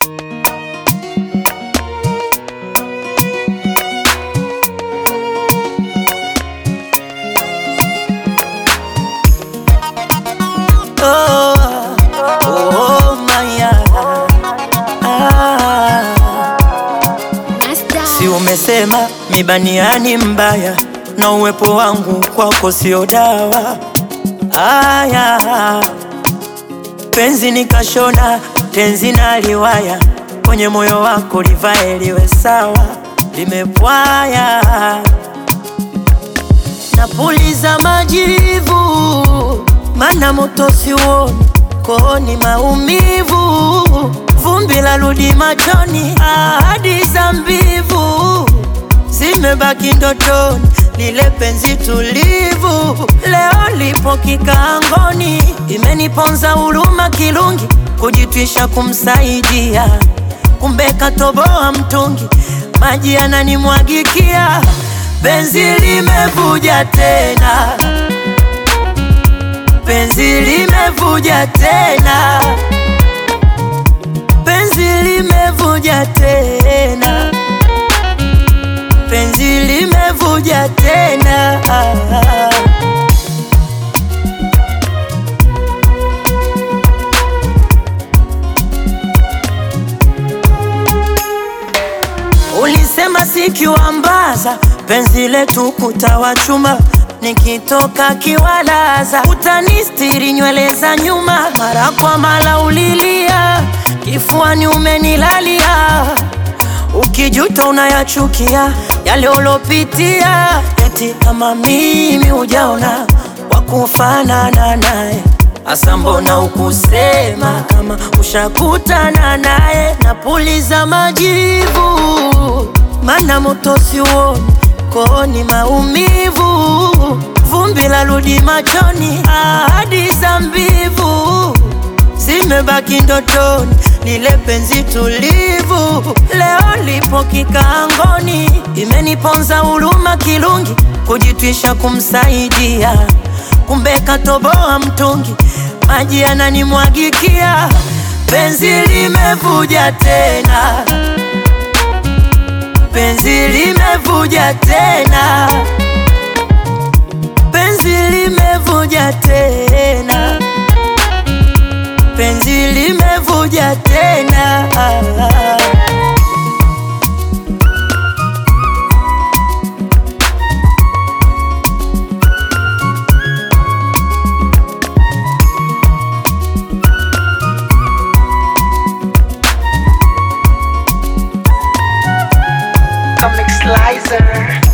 Umesema mibaniani mbaya na uwepo wangu kwako sio dawa. Aya, penzi nikashona tenzi na liwaya kwenye moyo wako livae liwe sawa, limepwaya napuliza majivu, mana moto siuoni kooni, maumivu vumbi la rudi machoni, ahadi za mbivu zimebaki ndotoni, lile penzi tulivu leo lipo kikaangoni, imeniponza huruma kirungi, kujitwisha kumsaidia, kumbe katoboa mtungi, maji yananimwagikia, penzi limevuja tena, penzi limevuja tena penzi limevuja tena, penzi limevuja tena. Ulisema sikiwambaza penzi letu kutawachuma, nikitoka kiwalaza utanistiri nywele za nyuma, mara kwa mara ulilia kifuani umenilalia, ukijuta unayachukia yale ulopitia, eti kama mimi hujaona wakufanana naye. Asa mbona ukusema kama ushakutana naye? Napuliza majivu, mana moto siuoni kooni, maumivu vumbi la rudi machoni, ahadi za mbivu zimebaki ndotoni, lile penzi tulivu leo lipo kikaangoni, imeniponza huruma kirungi, kujitwisha kumsaidia, kumbe katoboa mtungi, maji yananimwagikia, penzi limevuja tena, penzi limevuja tena, penzi limevuja tena penzi limevuja tena. Comic Slicer.